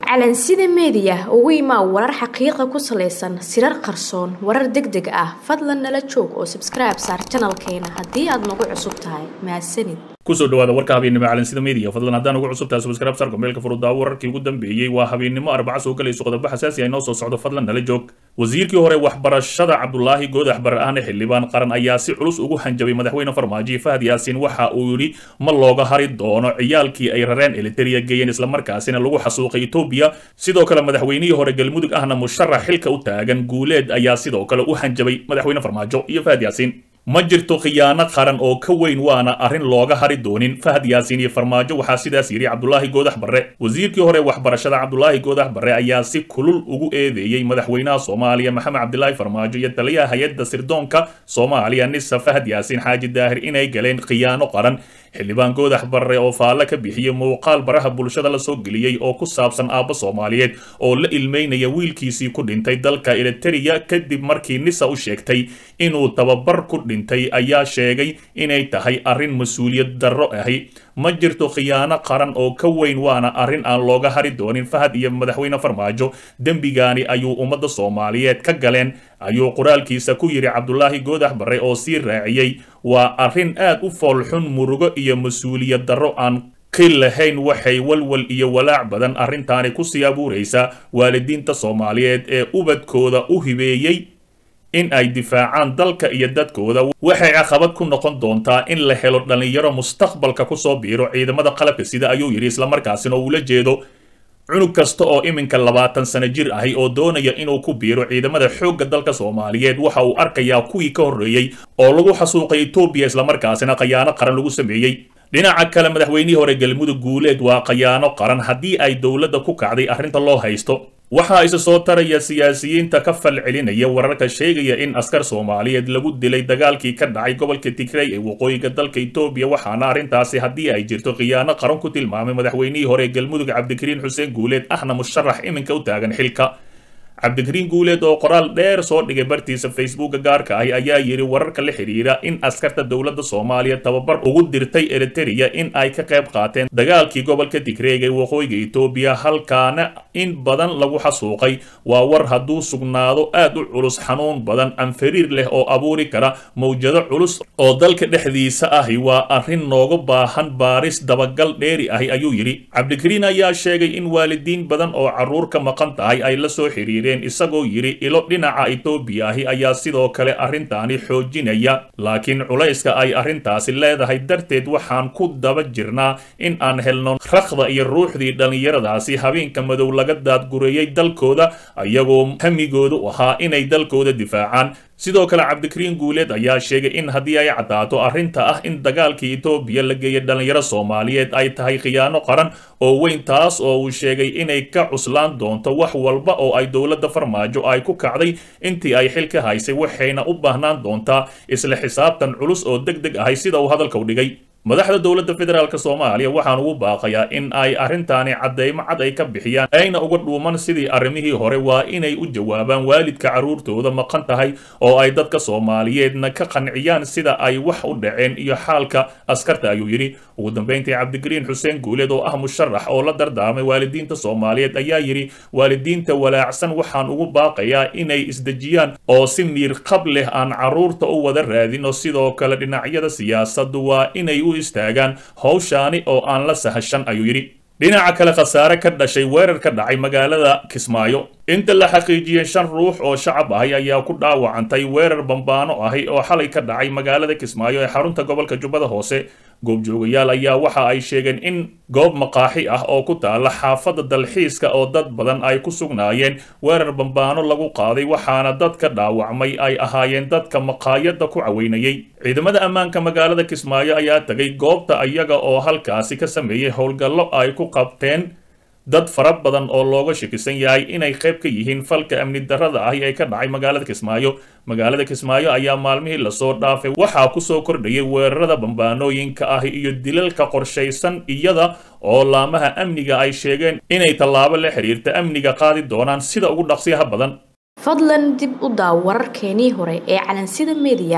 calansida meediya ugu imaa warar xaqiiqa ku salaysan sirar qarsoon warar deg deg ah fadlan nala joog oo sabskribe saar janalkeena haddii aad nagu cusub tahay mahadsanid kusoo dhawaada warka habeennimo calansida media fadlan haddaan ugu cusub tahay subscribe sarka meelka furuddaa wararkii ugu dambeeyey waa habeennimo arbaca soo galayso qodobo xasaasi ah inoo soo socdo fadlan nala joog wasiirkii hore waxbarashada cabdulaahi goodax bare ahne xildhibaan qaran ayaa si culus ugu hanjabay madaxweyne farmaajo fahad yaasiin waxa uu yidhi ma looga hari doono ciyaalkii ay rareen eliteria geeyeen islamarkaasina lagu xasuuqay etoobiya sidoo kale madaxweynihii hore galmudug ahna musharax xilka u taagan guuleed ayaa sidoo kale u hanjabay madaxweyne farmaajo iyo fahad yaasiin ma jirto khiyaano qaran oo ka weyn waana arrin looga hari doonin fahad yaasiin iyo farmaajo waxaa sidaas yidhi cabdulaahi goodax barre wasiirkii hore waxbarashada cabdulaahi goodax barre ayaa si kulul ugu eedeeyey madaxweynaha soomaaliya maxamed cabdilaahi farmaajo iyo taliyaha hay-adda sirdoonka soomaaliya nisa fahad yaasiin xaaji daahir inay galeen khiyaano qaran xildhibaan goodax barre oo faalle ka bixiyey muuqaal baraha bulshada la soo geliyey oo ku saabsan aabba soomaaliyeed oo la ilmeynaya wiilkiisii ku dhintay dalka eliteria kadib markii nisa u sheegtay inuu tababar ku dhintay ayaa sheegay inay tahay arrin mas-uuliyad darro ahi ma jirto khiyaano qaran oo ka weyn waana arrin aan looga hari doonin fahad iyo madaxweyne farmaajo dembigaani ayuu ummadda soomaaliyeed ka galeen ayuu qoraalkiisa ku yidhi cabdulaahi goodax barre oo sii raaciyey waa arrin aad u foolxun murugo iyo mas-uuliyad darro aan qil lahayn waxay walwal iyo walaac badan arrintaani kusii abuuraysaa waalidiinta soomaaliyeed ee ubadkooda u hibeeyey in ay difaacaan dalka iyo dadkooda waxay caqabad ku noqon doontaa in la helo dhallinyaro mustaqbalka kusoo biiro ciidamada qalabka sida ayuu yidhi islamarkaasina oo ula jeedo cunug kasta oo iminka labaatan sano jir ahi oo doonaya inuu ku biiro ciidamada xoogga dalka soomaaliyeed waxa uu arkayaa kuwii ka horreeyey oo lagu xasuuqay etoobiya islamarkaasina khayaano qaran lagu sameeyey dhinaca kale madaxweynihii hore galmudug guuleed waa khayaano qaran haddii ay dowladda ku kacday arrinta loo haysto waxaa isa soo taraya siyaasiyiinta ka fal celinaya wararka sheegaya in askar soomaaliyeed lagu dilay dagaalkii ka dhacay gobolka tigray ee waqooyiga dalka etoobiya waxaana arrintaasi haddii ay jirto khiyaano qaran ku tilmaamay madaxweynihii hore galmudug cabdikariin xuseen guuleed ahna musharax iminka u taagan xilka cabdikariin guuleed oo qoraal dheer soo dhigay bartiisa facebooka gaarka ahi ayaa yidhi wararka la xidhiira in askarta dowladda soomaaliya tababar ugu dirtay eriteria in ay ka qayb qaateen dagaalkii gobolka tigreeg ee waqooyiga etoobiya halkaana in badan lagu xasuuqay waa war hadduu sugnaado aad u culus xanuun badan anfariir leh oo abuuri kara mawjado culus oo dalka dhexdiisa ahi waa arrin nooga baahan baaris dabagal dheeri ahi ayuu yidhi cabdikariin ayaa sheegay in waalidiin badan oo carruur ka maqan tahay ay la soo xiriireen isagoo yidhi ilo dhinaca etoobiya ahi ayaa sidoo kale arrintaani xoojinaya laakiin culayska ay arrintaasi leedahay darteed waxaan ku daba jirnaa in aan helno rakhda iyo ruuxdii dhallinyaradaasi habeenka madow laga daadgureeyey dalkooda iyagoo hamigoodu ahaa inay dalkooda difaacaan sidoo kale cabdikariin guuleed ayaa sheegay in haddii ay caddaato arrinta ah in dagaalkii etoobiya la geeyay dhallinyaro soomaaliyeed ay tahay khiyaano qaran oo weyn taas oo uu sheegay inay ka cuslaan doonto wax walba oo ay dowladda farmaajo ay ku kacday intii ay xilka haysay waxayna u baahnaan doontaa isla xisaabtan culus oo deg deg ahay sida uu hadalka u dhigay madaxda dowladda federaalk soomaaliya waxaan ugu baaqayaa in ay arrintaani caddaymo cad ay ka bixiyaan ayna uga dhuuman sidii arrimihii hore waa inay u jawaabaan waalidka carruurtooda maqan tahay oo ay dadka soomaaliyeedna ka qanciyaan sida ay wax u dhaceen iyo xaalka askarta ayuu yidhi ugu dambayntii cabdikariin xuseen guuleed oo ah musharax oo la dardaarmay waalidiinta soomaaliyeed ayaa yidhi waalidiinta walaacsan waxaan ugu baaqayaa inay isdejiyaan oo si miir qab leh aan carruurta u wada raadino sidoo kale dhinacyada siyaasaddu waa inay u istaagaan howshaani oo aan la sahashan ayuu yidhi dhinaca kale khasaare ka dhashay weerar ka dhacay magaalada kismaayo inta la xaqiijiyey shan ruux oo shacab ahi ayaa ku dhaawacantay weerar bambaano ahi oo xalay ka dhacay magaalada kismaayo ee xarunta gobolka jubbada hoose goobjoogayaal ayaa waxa ay sheegeen in goob maqaaxi ah oo ku taala xaafadda dalxiiska oo dad badan ay ku sugnaayeen weerar bambaano lagu qaaday waxaana dadka dhaawacmay ay ahaayeen dadka maqaayadda ku caweynayay ciidamada ammaanka magaalada kismaayo ayaa tegay goobta iyaga oo halkaasi ka sameeyey howlgallo ay ku qabteen dad fara badan oo looga shakisan yahay inay qayb ka yihiin falka amni darrada ahi ee ka dhacay magaalada kismaayo magaalada kismaayo ayaa maalmihii lasoo dhaafay waxaa kusoo kordhayay weerarada bambaanooyinka ahi iyo dilalka qorshaysan iyada oo laamaha amniga ay sheegeen inay tallaabo la xiriirta amniga qaadi doonaan sida ugu dhaqsiyaha badan fadlan dib u daaw wararkeenii hore ee calansida media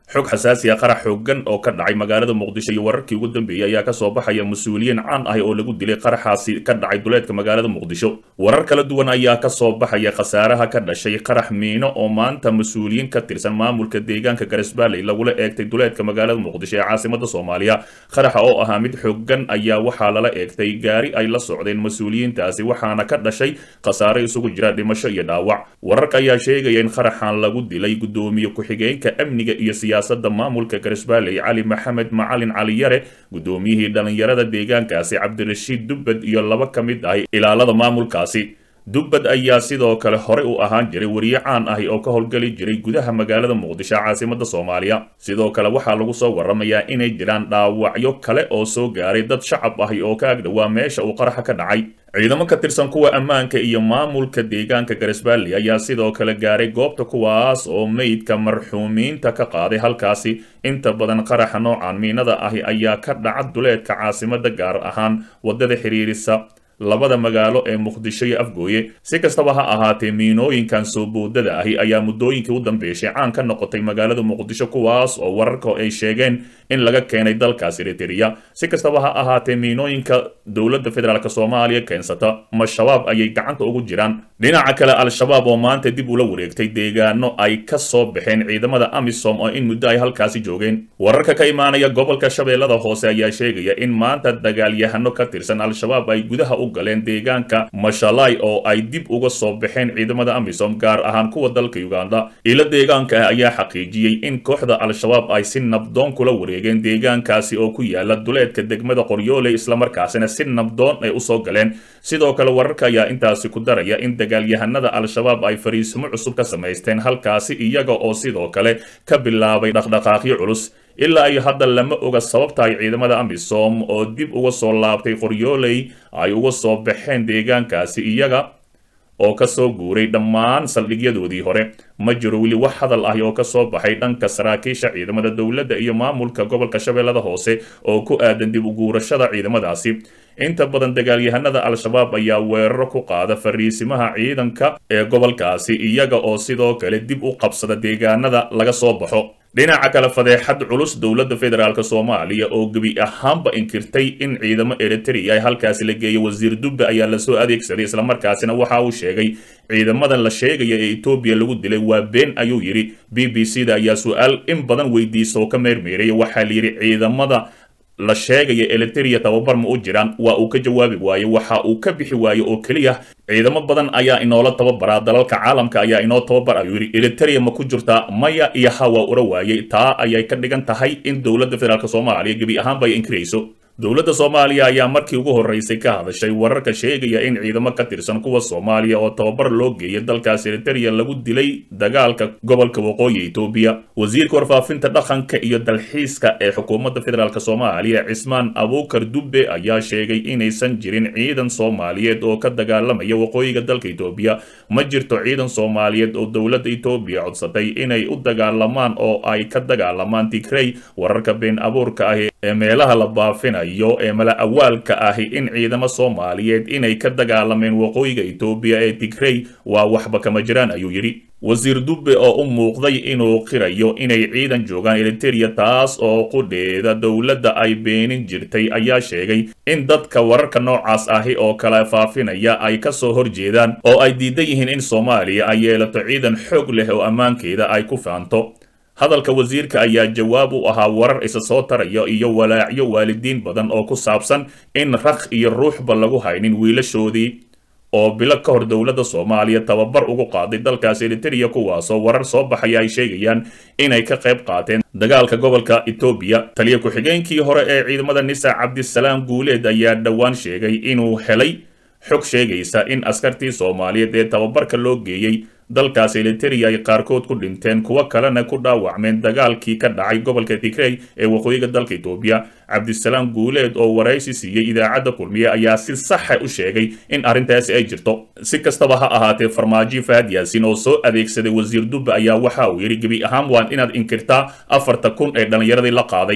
xog xasaasi ah qarax xoogan oo ka dhacay magaalada muqdisho iyo wararkii ugu dambeeyey ayaa kasoo baxaya mas-uuliyiin caan ah oo lagu dilay qaraxaasi ka dhacay duleedka magaalada muqdisho warar kala duwan ayaa kasoo baxaya khasaaraha ka dhashay qarax miino oo maanta mas-uuliyiin ka tirsan maamulka deegaanka garisbaalley lagula eegtay duleedka magaalada muqdisho ee caasimada soomaaliya qaraxa oo ahaa mid xoogan ayaa waxaa lala eegtay gaari ay la socdeen mas-uuliyiintaasi waxaana ka dhashay khasaare isugu jira dhimasho iyo dhaawac wararka ayaa sheegaya in qaraxan lagu dilay gudoomiye ku-xigeenka amniga iyo siyaasada maamulka garisbaalley cali maxamed macalin cali yare gudoomiyihii dhallinyarada deegaankaasi cabdirashiid dubbad iyo laba ka mid ah ilaalada maamulkaasi dubbad ayaa sidoo kale hore u ahaan jiray wariye caan ahi oo ka howlgeli jiray gudaha magaalada muqdisho caasimada soomaaliya sidoo kale waxaa lagu soo waramayaa inay jiraan dhaawacyo kale oo soo gaaray dad shacab ahi oo ka agdhowaa meesha uu qaraxa ka dhacay ciidamo ka tirsan kuwa ammaanka iyo maamulka deegaanka garisbaalley ayaa sidoo kale gaaray goobta kuwaas oo meydka marxuumiinta ka qaaday halkaasi inta badan qaraxa noocan miinada ahi ayaa ka dhaca duleedka caasimada gaar ahaan wadada xiriirisa labada magaalo ee muqdisho iyo afgooye si kastaba ha ahaatee miinooyinkan soo boodada ahi ayaa muddooyinkii u dambeyshay caan ka noqotay magaalada muqdisho kuwaas oo wararka ay sheegeen in laga keenay dalkaas eritrea si kastaba ha ahaatee miinooyinka dowladda federaalk soomaaliya keensata ma shabaab ayay gacanta ugu jiraan dhinaca kale al-shabaab oo maanta dib ula wareegtay deegaano ay ka soo baxeen ciidamada amisom oo in muddo ay halkaasi joogeen wararka ka imaanaya gobolka shabeellada hoose ayaa sheegaya in maanta dagaalyahano ka tirsan al-shabaab ay gudaha u galeen deegaanka mashalay oo ay dib uga soo baxeen ciidamada amisom gaar ahaan kuwa dalka uganda ilo deegaanka ah ayaa xaqiijiyey in kooxda al-shabaab ay si nabdoon kula wareegeen deegaankaasi oo ku yaala duleedka degmada qoryoole islamarkaasina si nabdoon ay usoo galeen sidoo kale wararka ayaa intaasi ku daraya in dagaalyahanada al-shabaab ay fariisimo cusub ka samaysteen halkaasi iyaga oo sidoo kale ka bilaabay dhaqdhaqaaqyo culus ilaa iyo hadda lama oga sababta ay ciidamada amisom oo dib uga soo laabtay qoryooley ay uga soo baxeen deegaankaasi iyaga oo ka soo guuray dhammaan saldhigyadoodii hore ma jiro weli wax hadal ahi oo ka soo baxay dhanka saraakiisha ciidamada dowladda iyo maamulka gobolka shabeellada hoose oo ku aadan dib uguurashada ciidamadaasi inta badan dagaalyahanada al-shabaab ayaa weeraro ku qaada fariisimaha ciidanka ee gobolkaasi iyaga oo sidoo kale dib u qabsada deegaanada laga soo baxo dhinaca kale fadeexad culus dowladda federaalk soomaaliya oo gebi ahaanba inkirtay in ciidamo eritrea ay halkaasi la geeyay wasiir dubbe ayaa lasoo adeegsaday islamarkaasina waxa uu sheegay ciidamadan la sheegaya ee etoobiya lagu dilay waa been ayuu yidhi b b c da ayaa su-aal in badan weydiisa oo ka meermeeraya waxaa la yidhi ciidamada la sheegaya eliteria tababar ma u jiraan waa uu ka jawaabi waaye waxa uu ka bixi waaye oo keliya ciidamo badan ayaa inoola tababaraa dalalka caalamka ayaa inoo tababar ayuu yidhi eliteria ma ku jirtaa maya iyo ha waa ura waayey taa ayay ka dhigan tahay in dowladda federaalk soomaaliya gebi ahaanba ay inkirayso dowladda soomaaliya ayaa markii ugu horreysay ka hadashay wararka sheegaya in ciidamo ka tirsan kuwa soomaaliya oo tababar loo geeyay dalkaas eriteria lagu dilay dagaalka gobolka waqooyi etoobiya wasiirka warfaafinta dhaqanka iyo dalxiiska ee xukuumadda federaalk soomaaliya cismaan abuukar dubbe ayaa sheegay inaysan jirin ciidan soomaaliyeed oo ka dagaalamaya waqooyiga dalka etoobiya ma jirto ciidan soomaaliyeed oo dowladda etoobiya codsatay inay u dagaalamaan oo ay ka dagaalamaan tigrey wararka been abuurka ah ee meelaha la baafinayo ee mala awaalka ahi in ciidamo soomaaliyeed inay ka dagaalameen waqooyiga etoobiya ee tigrey waa waxba kama jiraan ayuu yidhi wasiir dubbe oo u muuqday inuu qirayo inay ciidan joogaan eliteria taas oo qudheeda dowladda ay beenin jirtay ayaa sheegay in dadka wararka noocaas ahi oo kala faafinaya ay ka soo horjeedaan oo ay diidan yihiin in soomaaliya ay yeelato ciidan xoog leh oo ammaankeeda ay ku faanto hadalka wasiirka ayaa jawaab u ahaa warar isa soo taraya iyo walaacyo waalidiin badan oo ku saabsan in raq iyo ruuxba lagu haynin wiilashoodii oo bilo ka hor dowladda soomaaliya tababar ugu qaaday dalkaas eliteria kuwaasoo warar soo baxaya ay sheegayaan inay ka qayb qaateen dagaalka gobolka etoobiya taliya ku-xigeenkii hore ee ciidamada nisa cabdisalaam guuleed ayaa dhowaan sheegay inuu helay xog sheegaysa in askartii soomaaliyeed ee tababarka loo geeyey dalkaas eliteria ay qaarkood ku dhinteen kuwo kalena ku dhaawacmeen dagaalkii ka dhacay gobolka tigrey ee waqooyiga dalka etoobiya cabdisalaam guuleed oo waraysi siiyey idaacadda kulmiye ayaa si saxa u sheegay in arrintaasi ay jirto si kastaba ha ahaatee farmaajo fahad yaasin oo soo adeegsaday wasiir dubbe ayaa waxa uu yidhi gebi ahaan waan inaad inkirtaa afarta kun ee dhallinyaradii la qaaday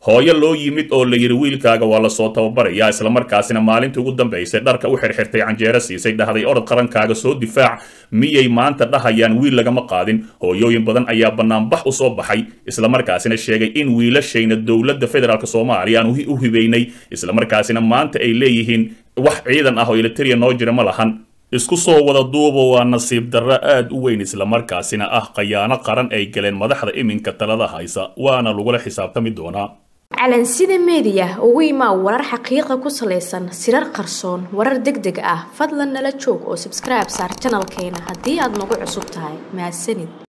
hooyo loo yimid oo la yidhi wiilkaaga waa lasoo tababarayaa islamarkaasina maalintii ugu dambaysay dharka u xirxirtay canjeero siisay dhahday orod qarankaaga soo difaac miyay maanta dhahayaan wiil lagama qaadin hooyooyin badan ayaa banaanbax u soo baxay islamarkaasina sheegay in wiilashayna dowladda federaalk soomaaliya aan u hibaynay islamarkaasina maanta ay leeyihiin wax ciidan ah oo eliteria noo jira ma lahan isku soo wada duuba waa nasiib darro aad u weyn islamarkaasina ah khayaano qaran ay galeen madaxda iminka talada haysa waana lagula xisaabtami doonaa calansida meediya ugu imaa warar xaqiiqa ku salaysan sirar qarsoon warar deg deg ah fadlan nala joog oo sabskribe saar janalkeena haddii aad nagu cusub tahay mahadsanid